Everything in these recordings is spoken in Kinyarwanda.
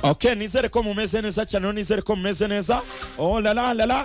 ok nizere ko mumeze neza cyane nizere ko mumeze neza oh lala lala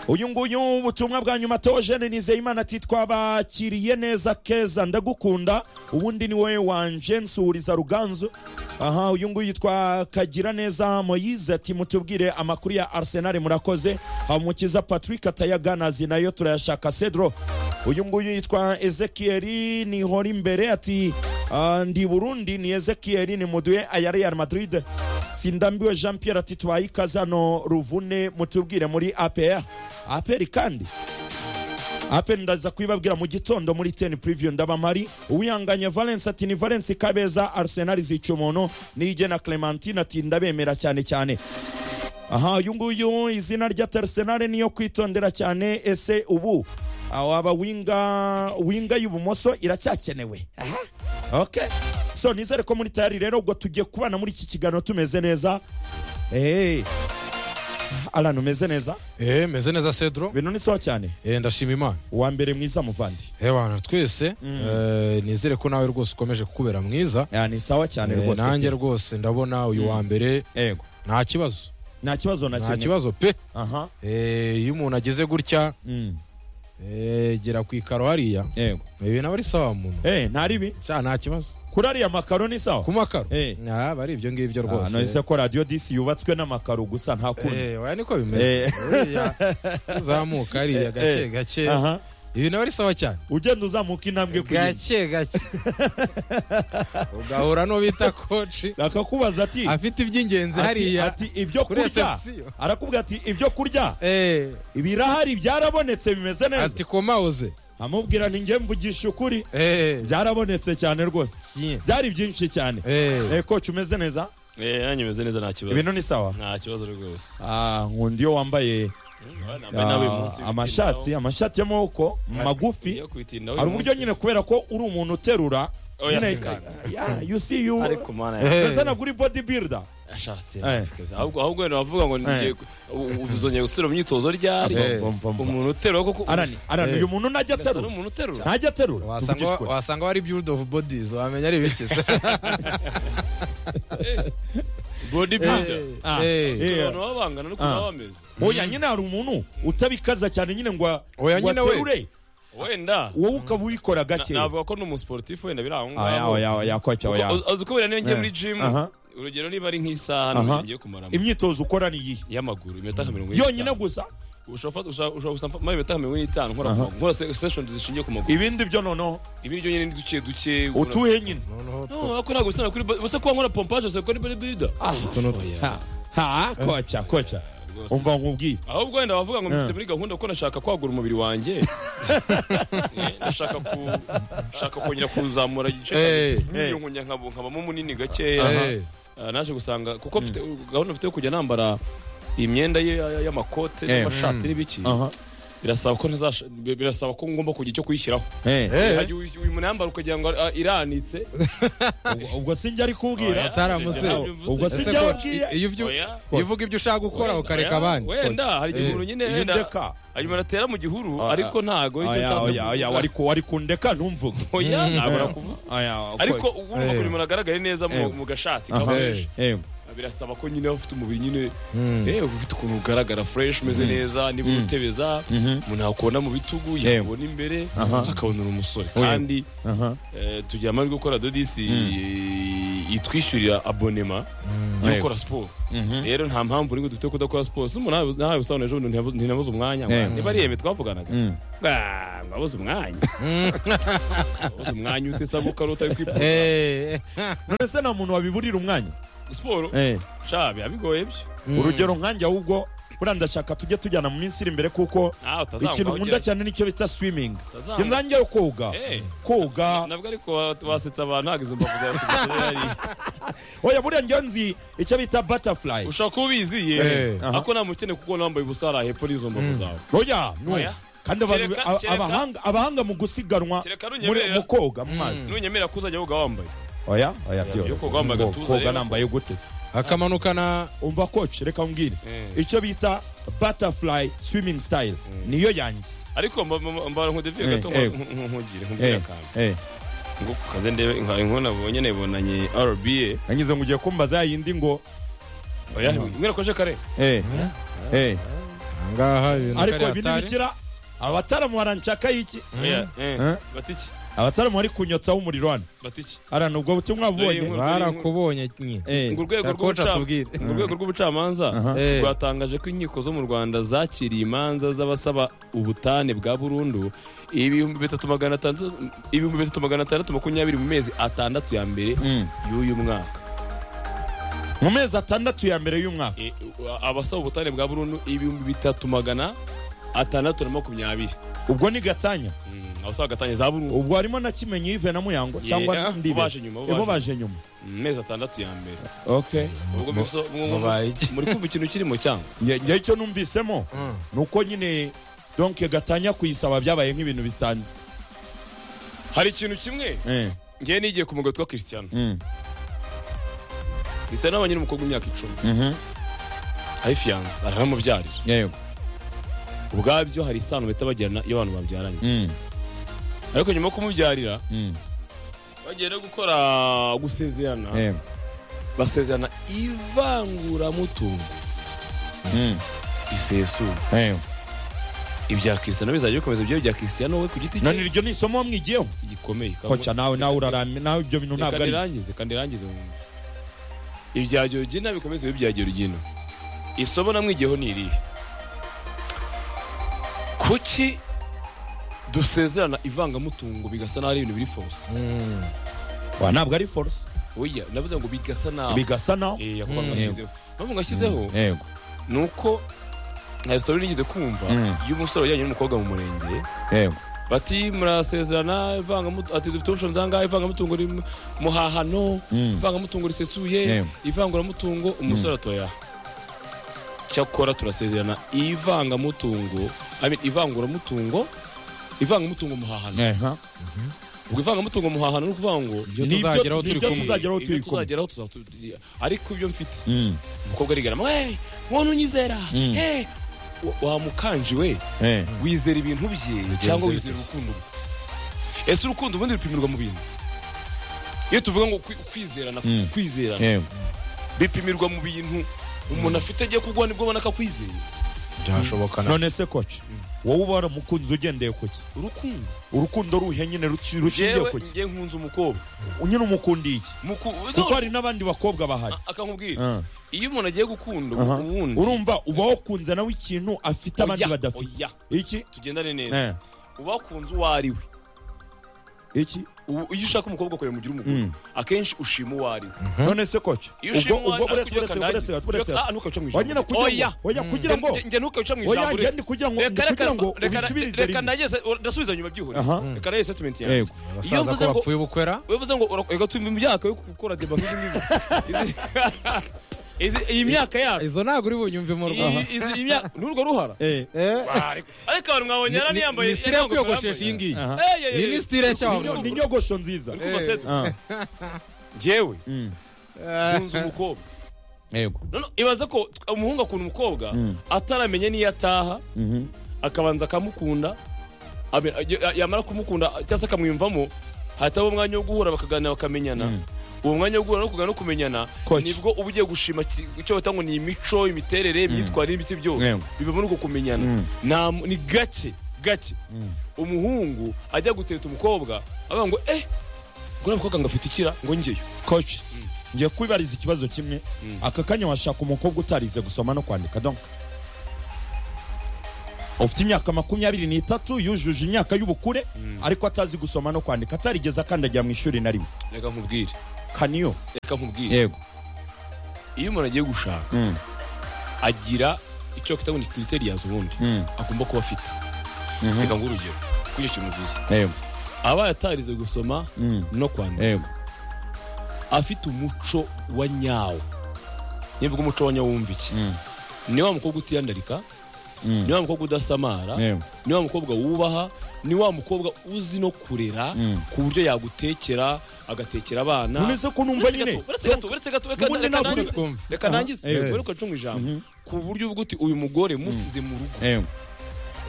uyu nguyu ubutumwa bwa nyuma tojene nizeyimana ati twabakiriye neza keza ndagukunda ubundi ni wowe wanje nsuhuriza ruganzu aha uyu nguyu twakagira neza moyize ati mutubwire amakuru ya arsenal murakoze habumukiza patrick atayaganazi nayo turayashaka cedro uyu nguyu yitwa ezekieli nihora imbere ati "Ah, ndi burundi ni ezekieli ni muduye aya real madrid sindambiwe jean pierre ati twayikaze hano ruvune mutubwire muri apr apr kandi apr ndaza kubibabwira mu gitondo muri ten preview ndabamari uwihanganye valence ati ni valence kabeza arsenal zica umuntu niyigena clementine ati ndabemera cyane cyane aha uyu nguyu izina rya Arsenal niyo kwitondera cyane ese ubu ah, waba winga winga y'ubumoso iracyakenewe aha okay so nizere ko muri tayari rero ubwo tugiye kubana muri iki kiganiro tumeze neza hey. alan umeze neza eh meze neza cedro ibintu ni sawa cyane eh ndashima imana uwa mbere mwiza muvandi eh bana twese eh, nizere ko nawe rwose ukomeje kukubera mwiza Ah, ni sawa cyane Eh, rwose nanjye rwose ndabona uyu wa mbere yego nta kibazo nta kibazo na nta kimwe kibazo pe aha Eh, iyo umuntu ageze gutya Mm, eh, gera ku ikaro hariya yego ibi naba ari sawa muntu eh nta ribi cya nta kibazo kuri ariya makaro ni sawa ku makaro Eh. Ah, aba ari ibyo ngibyo Ah, rwose nahise ko radio disi yubatswe n'amakaro gusa nta kundi Eh, oya niko Eh. bimeze Uriya uzamuka hariya Eh, gake gake aha ibi naba ari sawa cyane ugenda uzamuka intambwe ku yindi gake gake ugahura n'ubita koci akakubaza ati afite iby'ingenzi ati- hariya ati ibyo kuri kurya reception. arakubwira ati ibyo kurya Eh, ibirahari byarabonetse bimeze neza ati koma uze amubwira ni nge mvugisha ukuri Eh, byarabonetse cyane rwose si. byari byinshi cyane Eh, Eh, koci umeze neza Eh, yanyu imeze neza nta kibazo ibintu ni sawa nta kibazo rwose Ah, nkunda iyo wambaye nambaye nawe uyu munsi ah, amashati amashati y'amaboko magufi hari uburyo nyine kubera ko uri umuntu uterura Oya, nyine- singana. Yeah, you see you ariko mana Eh. ya mbese ntabwo uri bodybuilder ashatse Eh. ahubwo ahubwo wenda bavuga ngo ngiye ku- u- u- uzongera gusubira mu myitozo ryari Eh. Mva, mva, mva. umuntu uterura koko arani arani Eh. uyu muntu ntajya asa aterura n'umuntu uterura ntajya aterura wasanga tuvugishwe wa- wasanga wari build of bodies wamenya ari ibiki se body builder Eh, Ah. eh. Eh. abantu baba bangana n'ukuntu Ah. baba bameze oya nyine hari umuntu utabikaza cyane nyine ngo a- Oya, ngo nyine we. aterure wenda wowe ukaba ubikora na- gake navuga ko n'umusiporutifu wenda biri aho Oya, ngaho oya, oya, koca, Kuko- oya. uz- uzi ko buriya niyo ngiye Eh. muri gym Aha. urugero niba ari nk'isaha Aha. n'igihe ngiye kumaramo imyitozo ukora ni iyi y'amaguru iminota nka mirongo itanu. yonyine gusa ushobora gufata- ushobora gusaba mara iminota nka mirongo itanu nkora Aha. nkora se- session zishingiye ku maguru ibindi byo noneho ibi byo nyine ni duke duke utuhe nyine noneho two- No, ako ntabwo usana kuri bo- bose kuba nkora pompaje se kuri bodybuilder utuntu two- Ha, ha koca koca umva nkubwiye ahubwo wenda bavuga ngo Eh. mfite muri gahunda ko nashaka kwagura umubiri wanjye Eh, ndashaka ku nshaka kongera kuzamura igice Eh. nkiyongonya nkabamo munini gakeya Eh, Ah, naje gusanga kuko mfite gahunda mfite yo kujya nambara imyenda ye- ya- y'amakote Eh. n'amashati n'ibiki aha birasaba ko ntazasha- bi- birasaba ko ngomba kugira icyo kuyishyiraho eh eh. Hajya uyu uyu munambara ukagira ngo ah, iranitse ubwo- ubwo sinjya ari kubwira ataramuze. ubwo Ese sinjya coach, i- wabwiye iyo ubyu- Oya. iyo uvuga ibyo ushaka gukora ukareka abandi wenda hari igihe Eh. umuntu nyine iyo wenda ndeka hanyuma aratera mu gihuru Oya. ariko ntago icyo oya nsanze oya oya kuvuga. wari ku wari kundeka ntumvuge oya ntabwo Mm. nakuvuze oya ariko ubu Eh. ukuntu umuntu agaragare neza mu- Eh. mu gashati Aha. kabeje eh birasaba ko nyine ufite umubiri nyine Mm. eh ufite ukuntu ugaragara fresh umeze neza niba Mm. utebeza mhm umuntu yakubona mu bitugu Eh. yakubona imbere Aha. akabona uri umusore Oya. kandi aha eh, tugira amahirwe yo gukora dodisi eh, itwishyurira abonema yo Yego. gukora siporo mhm rero nta mpamvu uri dufite yo kudakora siporo si umuntu nawe- nawe usobanura ejo bundi ntiyabuze- ntinabuze umwanya Eh. niba ari yeme twavuganaga Mm. Ah, wabuze umwanya wabuze umwanya utesa gukora utari kwipfuza Eh. none se nta muntu wabiburira umwanya siporo eh sha biba bigoye byo urugero nkanjye ahubwo buriya ndashaka tujye tujyana mu minsi iri imbere kuko ntawe utazanga ikintu aho nkunda ugera. cyane nicyo bita swimming Utazanga. njye nzanjyeyo koga Eh. koga nabwo ariko wa- wasetsa abantu ntabwo izo mbavu zawe tuzirahari. oya buriya njyewe nzi icyo bita butterfly ushobora kuba ubiziye Eh. Aha. ariko nta mukene kuko wambaye ubusa hariya hepfo n'izo mbavu zawe oya no Oya. kandi abantu Kereka- aba- kereka- abahanga abahanga mu gusiganwa kereka muri runyemerera mu koga mu mazi nunyemerera ko uzajya woga wambaye oya oya iyo byo koga wambaye agatuza koga rero. nambaye gute se akamanukana umva coach reka umbwire Eh. icyo bita butterfly swimming style niyo yanjye ariko mba- mba- mba- mbara nk'udeviye Eh, gato eh. nkugire nkubwire akantu ngo ku kaze ndebe nka inkono nabonye nabonanye RBA nanyuze ngo ugiye kumbaza yindi ngo oya mwera koje kare eh eh ahangaha ibintu ariko kariya ibi atari. ntibikira abataramu baranshaka iki oya eh Eh? batiki abataramu bari kunyotsaho umuriro hano batiki arana ubwo butumwa bubonye Dore barakubonye nye Eh, ngo urwego Shaka koca rw'ubuca- tubwire. ngo urwego rw'ubucamanza Aha. Eh. rwatangaje ko inkiko zo mu rwanda zakiriye imanza z'abasaba ubutane bwa burundu ibihumbi bitatu magana atandatu ibihumbi bitatu magana atandatu makumyabiri mu mezi atandatu ya mbere Mm. y'uyu mwaka mu mezi atandatu ya mbere y'umwaka E, abasaba ubutane bwa burundu ibihumbi bitatu magana atandatu na makumyabiri ubwo ni gatanya Mm, abasaba gatanya za burundu ubwo harimo na kimenyi yive na muyango cyangwa Yeah, ndibe bo baje nyuma, bo Eh, bo baje baje nyuma mu mezi atandatu ya mbere okay ubwo Mu- biso- mu- mubaye iki? muri kumva ikintu kirimo cyangwa njye njye icyo numvisemo ni uko nyine donke gatanya kuyisaba byabaye nk'ibintu bisanzwe hari ikintu kimwe Eh, ngewe nigiye ku mugati wa christian mm, christian abanye n'umukobwa w'imyaka icumi mhm, ari fiyanse aranamubyarira yego ubwabyo hari isano bahita bagirana iyo abantu babyaranye mm, ariko nyuma yo kumubyarira mm, bagiye no gukora gusezerana yego, basezerana ivanguramutungo mm, risesuye yego. ibya kirisiyano bizajya bikomeza ibyo bya kirisiyano we ku giti none cye iryo ni isomo mwigiyeho gikomeye koca nawe nawe uraramye nawe ibyo bintu ntabwo kandi ari irangize kandi irangize mu muntu ibya georgina bikomeze ibe ibya georgina isomo namwigiyeho ni irihe kuki dusezerana ivangamutungo bigasa n'aho ari ibintu biri force Mm. Wa, ntabwo ari force oya navuze ngo bigasa naho bigasa naho Eh, yakuba Mm. mwashyizeho mpamvu mwashyizeho yego ni uko nta sitori nigeze kumva Mm. y'umusore wajyanye n'umukobwa mu murenge yego bati murasezerana ivangamutungo ati dufite options zangahe ivangamutungo rim- muhahano Mm. ivangamutungo risesuye Yego. ivanguramutungo umusore atoya cyakora turasezerana ivangamutungo I mean, ivanguramutungo ivangamutungo muhahano Aha. ubwo ivangamutungo muhahano ni ukuvuga ngo ibyo Nibyo- tuzageraho turi nibyo kumwe tuzageraho ibyo turi kumwe. tuzageraho tuzatu- ariko ibyo mfite Mm, umukobwa arigarama we muntu unyizera Mm. he Wa- wa mukanji we eh, wizera ibintu bye Bigenze cyangwa bite? wizera urukundo rwe ese urukundo ubundi rupimirwa mu bintu iyo tuvuga ngo kwi- kwizerana Mm. kwizerana yego bipimirwa mu bintu umuntu afite agiye kugwa nibwo abona ko akwizeye byashoboka na none se koca wowe ubara umukunzi ugendeye kuki urukundo urukundo ruhe nyine ruci- rushingiye jewe kuki ngiye nkunze umukobwa nyine umukunda iki Muku- kuko hari n'abandi bakobwa bahari A- akankubwira Ah. iyo umuntu agiye gukunda Aha. ubundi urumva uba wakunze nawe ikintu afite abandi oya, badafite oya, iki tugendane neza Eh, uba wakunze uwo ari we iki Ubu- iyo ushaka umukobwa ukaba umugira umugore Mm. akenshi ushima uwo ari we none se koca iyo ubwo ushimwa ubwo buretse ariko buretse ujya buretse kandagira. buretse Ah, ntukabica mu ijambo. oya kugira Oya. ngo oya kugira ngo Njye- njye ntukabica mu oya ijambo njye ndi kugira ngo reka ndi reka kugira ngo reka ubisubirize reka rimwe nageze ndasubiza nyuma byihuse Aha. reka nayo settlement yanjye yego iyo abasaza mvuze ko ngo bapfuye bukwera iyo mvuze ngo ura- reka tumve imyaka yo gukora deba nk'izi ngizi. Izi- iyi myaka yacu izo ntabwo uri bunyumve mu iyi rwanda izi- iyi myaka n'urwo ruhara eh Eh, ariko abantu mwabonye ni- yaraniyambaye ni style yo kwiyogoshesha iyi ngiyi aha iyi ni style nshya Ni- wabonye. ni inyogosho nziza Eh. Ah, jyewe mm, nkunze umukobwa yego none ibaza ko umuhungu akunda umukobwa Mm. ataramenye n'iyo ataha mhm, akabanza akamukunda abe- ya- yamara kumukunda cyangwa se akamwiyumvamo hataba umwanya wo guhura bakaganira bakamenyana Mm. uwo mwanya wo guhura no kuganira no kumenyana Coach. nibwo uba ugiye gushima ki- icyo bata ngo ni imico imiterere imyitwarire n'ibiti byose Yego. biba muri uko kumenyana Mm. Nta mu- ni gake gake mm, umuhungu ajya gutereta umukobwa avuga ngo eh ngo uriya mukobwa ngo afite ikira ngo ngeyo coach ngiye kwibariza ikibazo kimwe Mm. aka kanya washaka umukobwa utarize gusoma no kwandika donc ufite imyaka makumyabiri n'itatu yujuje imyaka y'ubukure ariko atazi gusoma no kwandika atarigeze akandagira mu ishuri na rimwe reka nkubwire kaniyo reka nkubwire yego iyo umuntu agiye gushaka mm, agira icyo kita ngo ni criterias ubundi mm, agomba kuba afite mhm, reka nguhe urugero kuri icyo kintu uvuze yego abaye atarize gusoma mm, no kwandika yego afite umuco wa nyawo niyo mvuga umuco wa nyawo wumva iki mm, ni wa mukobwa utiyandarika mm, ni wa mukobwa udasamara yego ni wa mukobwa wubaha ni wa mukobwa uzi no kurera Mm. ku buryo yagutekera agatekera abana none se ko numva Uretse nyine gato, uretse gato, uretse gato, reka- Ubundi reka ntabwo nangize, twumva. reka nangize Aha, eh. weruka ncunga ijambo Mhm. ku buryo uvuga uti uyu mugore musize mu rugo yego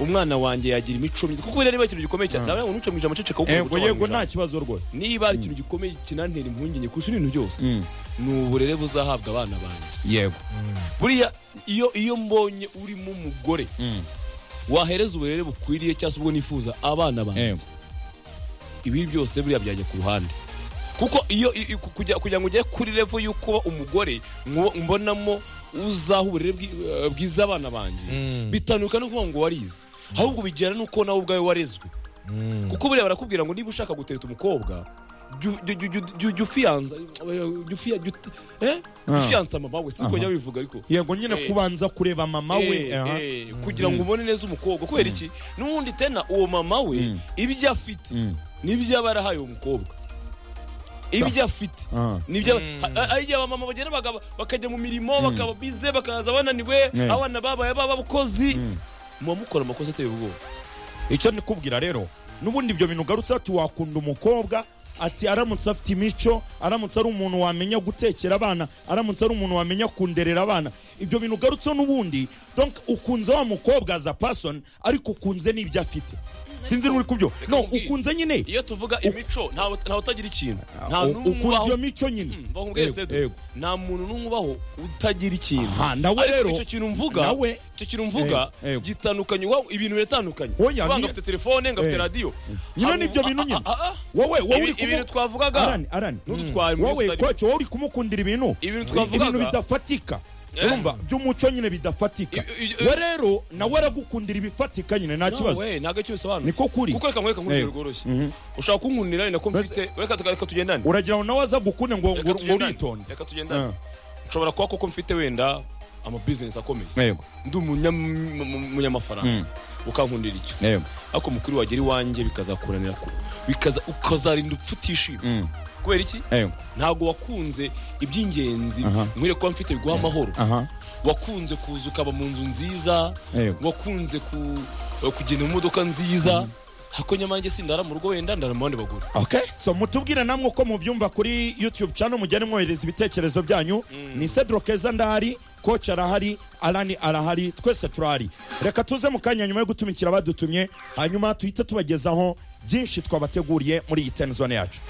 umwana wanjye yagira imico mibi kuko biriya niba ari ikintu gikomeye cyane ndabaye ngo ntuce mu ijambo ceceka kuko yego umuco yego wawe nta kibazo rwose niba ari ikintu gikomeye kinantera impungenge kurusha ibintu byose ni uburere buzahabwa abana banjye yego buriya iyo iyo mbonye urimo umugore wahereza uburere bukwiriye cyangwa se ubwo nifuza abana banjye yego ibi byose buriya byajya ku ruhande kuko iyo i- i- ku- kujya- kugira ngo ugere kuri revo yo kuba umugore ngo mbonamo uzaha uburere bwi- eh, bwiza abana banjye Mm. bitanduka no kuvuga ngo warize ahubwo bigera nuko nawe ubwawe warezwe Mm. kuko buriya barakubwira ngo niba ushaka gutereta umukobwa jyu- jyu- jyu- jyu- jyu- jyu ufiyanza- jyu ufiya- jyu ut- eh? Ah. ufiyanza mama we siko Aha. njya bivuga ariko yego nyine Eh. kubanza kureba mama we Eh, aha. eh, kugira ngo ubone neza umukobwa kubera iki n'ubundi tena uwo mama we Mm. ibyo afite Mm. nibyo aba yarahaye uwo mukobwa ibyo afite Aha. nibyo aba- Mm. ha- ha- ari igihe abamama bagenda bagaba- bakajya mu mirimo bakaba bize bakaza bananiwe Eh. abana babaye b'abakozi Mm. muba mukora amakosa ateye ubwoba icyo ndikubwira rero n'ubundi ibyo bintu ugarutse ati wakunda umukobwa ati aramutse afite imico aramutse ari umuntu wamenya gutekera abana aramutse ari umuntu wamenya kunderera abana ibyo bintu ugarutseho n'ubundi donc ukunze wa mukobwa as a person ariko ukunze n'ibyo afite sinzi n'uri kubyo Reka no nkubwire. ukunze nyine iyo tuvuga imico ntawe ntawe utagira ikintu nta U- n'umwe ukunze iyo ubaho mico nyine Mm, bakubwiye Ego, se ego. nta muntu n'umwe ubaho utagira ikintu Aha, nawe Ariko rero, icyo kintu mvuga nawe- icyo kintu mvuga Eh, ego. gitandukanye wowe ibintu biratandukanye Oya, Uvuga ngo niyo- afite telefone ngafite Eh. radiyo nyine Hari- n'ibyo bintu ah, nyine ah, ah, ah. wowe wowe uri Ibi- kumu ibintu twavugaga arani arani n'udutware mu wowe Yerusalemu. kwacu wowe uri kumukundira ibintu Ibintu Ibi- twavugaga- ibintu bidafatika Eh. urumva by'umuco nyine bidafatika I- i- i- we rero nawe aragukundira ibifatika nyine nta kibazo nawe ntabwo icyo bisobanura Niko kuri. kuko reka mwereka nk'urugero Eh. rworoshye Mhm. ushaka kunkunira ni nako Mbese- mfite reka tuka- reka tugendane uragira ngo nawe aza gukunde ngo Reka ngo- ngo tugendane. uritonde reka tugendane nshobora kuba koko mfite wenda amabizinesi akomeye Eh, yego ndi umunyam- mu- mu- umunyamafaranga Mm. ukankundira icyo yego ariko mukuru wagera iwanjye bikazakuranira ku bikaza ukazarinda upfa utishima Mm. kubera iki yego ntabwo wakunze iby'ingenzi Aha. mwere kuba mfite biguha amahoro aha wakunze kuza ukaba mu nzu nziza yego wakunze ku- kugenda mu modoka nziza ariko nyamange sindara mu rugo wenda ndara mu bandi bagore okay so mutubwire namwe uko mubyumva kuri youtube channel mugende mwohereza ibitekerezo byanyu ni Cedro Keza ndahari coach arahari Alani arahari twese turahari reka tuze mu kanya nyuma yo gutumikira abadutumye hanyuma tuhite tubagezaho byinshi twabateguriye muri iyi ten zone yacu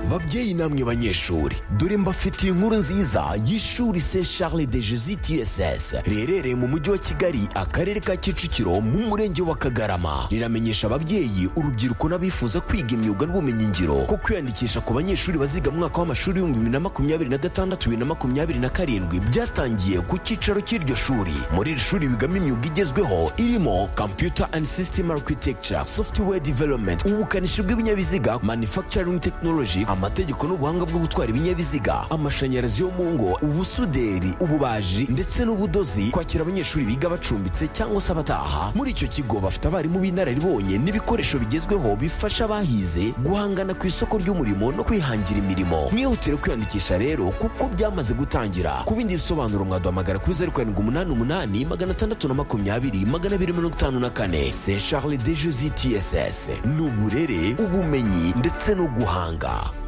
babyeyi namwe banyeshuri dore mbafitiye inkuru nziza y'ishuri se charles de jesus tss riherereye mu mujyi wa kigali akarere ka kicukiro mu murenge wa kagarama riramenyesha ababyeyi urubyiruko n'abifuza kwiga imyuga n'ubumenyingiro ko kwiyandikisha ku banyeshuri baziga mu mwaka w'amashuri w'ibihumbi bibiri na makumyabiri na gatandatu bibiri na makumyabiri na karindwi byatangiye ku cyicaro cy'iryo shuri muri iri shuri bigamo imyuga igezweho irimo computer and system architecture software development ubukanishi bw'ibinyabiziga manufacturing technology amategeko n'ubuhanga bwo gutwara ibinyabiziga amashanyarazi yo mu ngo ubusuderi ububaji ndetse n'ubudozi kwakira abanyeshuri biga bacumbitse cyangwa se abataha muri icyo kigo bafite abarimu b'inararibonye n'ibikoresho bigezweho bifasha abahize guhangana ku isoko ry'umurimo no kwihangira imirimo mwihutire kwiyandikisha rero kuko byamaze gutangira ku bindi bisobanuro mwaduhamagara kuri zeru karindwi umunani umunani magana atandatu na makumyabiri magana abiri mirongo itanu na kane se charles de jesi tss ni uburere ubumenyi ndetse no guhanga